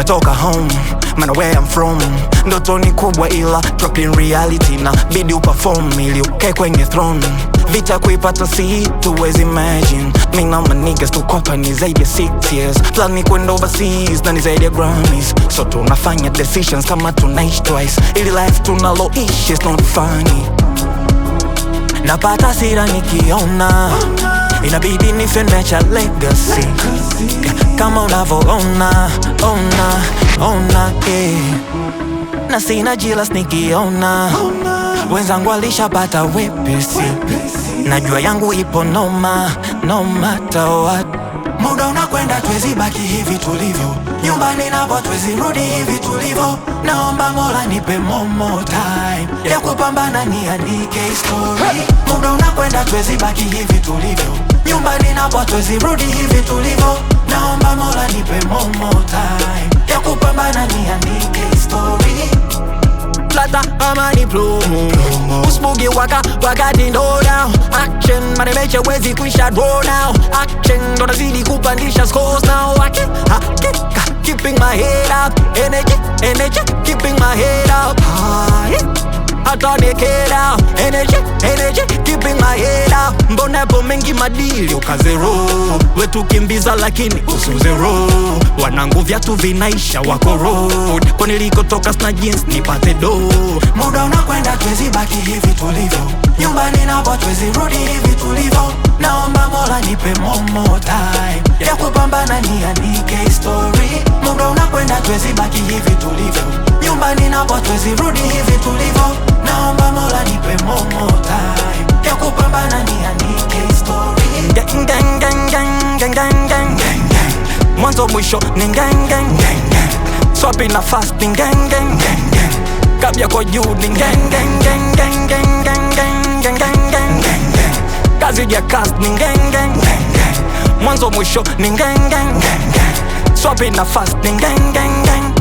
nishatoka home mana where I'm from ndoto ni kubwa ila drop in reality na bidi uperform ili ukae kwenye throne vita kuipata si tuwezi imagine mi na my niggas tukopa ni zaidi ya 6 years plan ni kwenda overseas na ni zaidi ya Grammys so tunafanya decisions kama tunaishi twice ili life tunaloishi is not funny napata sira nikiona inabidi nifenecha legacy kama unavoona ona ona eh. na sina jilas nikiona wenzangu alishapata wepesi najua yangu ipo noma no matter what muda unakwenda twezi baki hivi tulivyo nyumbani napo twezi rudi hivi tulivyo naomba mola nipe momo time ya kupambana niandike story muda unakwenda twezi baki hivi tulivyo nyumbani napo twezi rudi hivi tulivyo naomba mola nipe momo time ya kupambana niandike story plata ama ni plumu Usbugi waka wakati ndo down Action manemeche wezi kuisha draw now Action ndo nazidi kupandisha scores now Haki, hakika keeping my head up Energy, energy keeping my head up High hata nikera energy, energy keeping my head up mbona yapo mengi madili ukazero wetu kimbiza lakini usuzero wanangu vyatu vinaisha wako road kwa nilikotoka sna jeans nipate do muda unakwenda twezi baki hivi tulivyo nyumbani napo twezi rudi hivi tulivyo naomba mola nipe momo time ya kupambana niandike story muda unakwenda twezi baki hivi tulivyo nyumbani napo twezi rudi hivi tulivyo naomba mola nipe momo time ya kupambana niandike story gang, gang, gang, gang, gang, gang, gang, gang. mwanzo mwisho ni gang, gang, gang, gang. swapi na fasting gang, gang, gang, gang. kabya kwa juu ni gang, gang, gang, gang, gang, gang, gang, gang, gang, gang, gang. kazi ya cast ni gang, gang, gang, gang. mwanzo mwisho ni gang, gang, gang, gang. swapi na fasting gang, gang, gang.